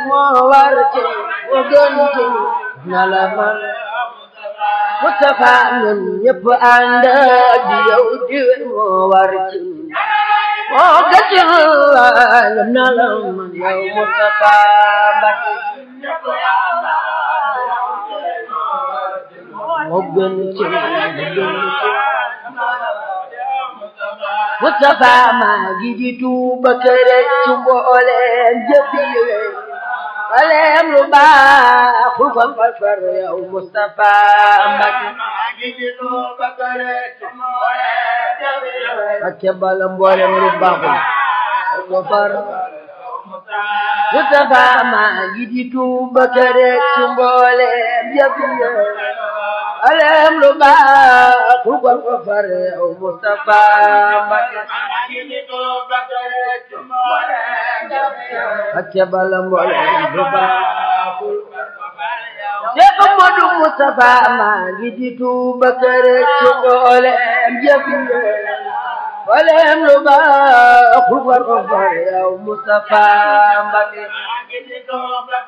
moo war ci moo gën ci na la man Mustafa ñun ñëpp ànd di yow diwén moo war ci moo gën ci na la man yow Mustafa Mbacke moo gën ci moo gën ci Mustafa maa ngi di tuuba kere ci mbooleem jëfi waleem lu baaxul ko fa far yow Mustafa Mbacke Mbacke bala mbooleem lu baaxul ko far Mustafa maa ngi di tuuba kere ci mbooleem jëfi waleem lu baaxul ko fa far yow Mustafa Mbacke Mbacke bala mbooleem lu baaxul Cheikh Modou Moustapha maa ngi di tuuba kër ci mbooleem jëf yi mbooleem lu baaxul war ko far yow Moustapha Mbacke